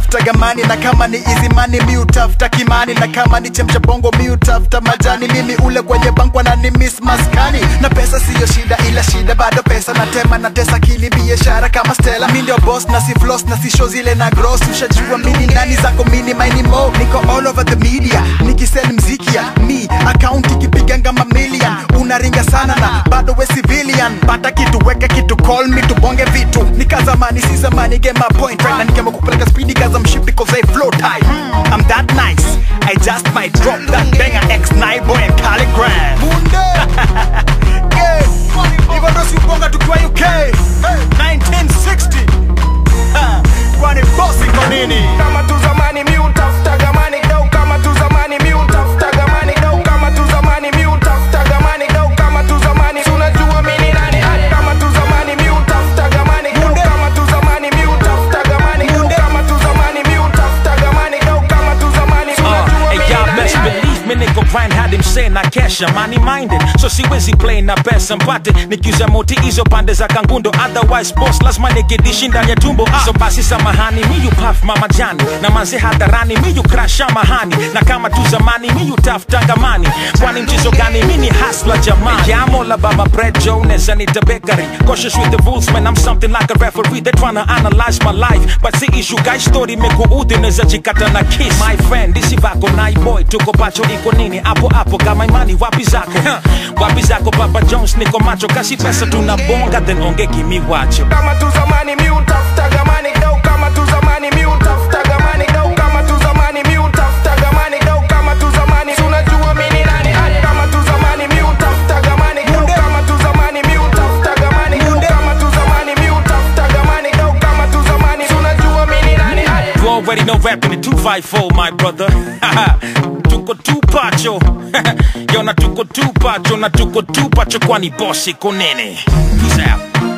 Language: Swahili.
utafuta gamani na kama ni izimani mi utafuta kimani na kama ni chemcha bongo mi utafuta majani mimi ule kwenye bankwa na ni miss maskani na pesa siyo shida ila shida bado pesa natema na tesa kili biashara kama stela mi ndio boss na si floss na si show zile na gross ushajua mini nani zako mini maini mo niko all over the media nikisel mziki ya mi account ikipiga ngama million unaringa sana na bado we civilian pata kitu weka kitu call me tubonge vitu nika zamani si zamani get my point right na nikema kupeleka speedy cause I'm shit because I flow tight I'm that nice I just might drop that banger X9 boy and Calligram Munde yeah. hivyo ndo siubonga tukiwa UK hey. 1960 Ha. kwani bosi kwa nini kama tu zamani mi utafuta gamani dau kama tu zamani mi utafuta gamani dau kama tu zamani mi utafuta gamani dau kama tu zamani Si unajua mi ni nani Hadi kama tu zamani mi utafuta gamani dau kama tu zamani mi utafuta gamani dau kama tu zamani mi utafuta gamani dau kama tu zamani Si Uh, unajua mi and ni y'all nani best Hadi believe me niko grind hadi msee na kesha money minded so siwezi play na pesa mpate nikiuza moti hizo pande za kangundo otherwise boss lazima nikidishi ndani ya tumbo ah. so basi samahani miyu paf mama jani na manze hadharani miyu krasha mahani na kama tu zamani miyu taftangamani kwani mchezo gani mini hasla jamani yamola baba bread jones anita bakery cautious with the rules man i'm something like a referee they tryna analyze my life but see issue guy story mekuudhi neza jikata na kiss my friend isi vako nai boy tuko pacho iko nini hapo hapo kama imani wapi zako huh. wapi zako papa jones niko macho kasi pesa tunabonga then onge kimi wacho kama tu zamani mi utafuta gamani dau kama tu zamani mi utafuta gamani dau kama tu zamani mi utafuta gamani dau kama tu zamani Si unajua mi ni nani Hadi kama tu zamani mi utafuta gamani dau kama tu zamani mi utafuta gamani dau kama tu zamani mi utafuta gamani dau kama tu zamani Si unajua mi ni nani Hadi You already know rapping the 254, my brother. tuko tu pacho. Yo na tuko tu pacho na tuko tu pacho kwani boss iko nene. Peace out.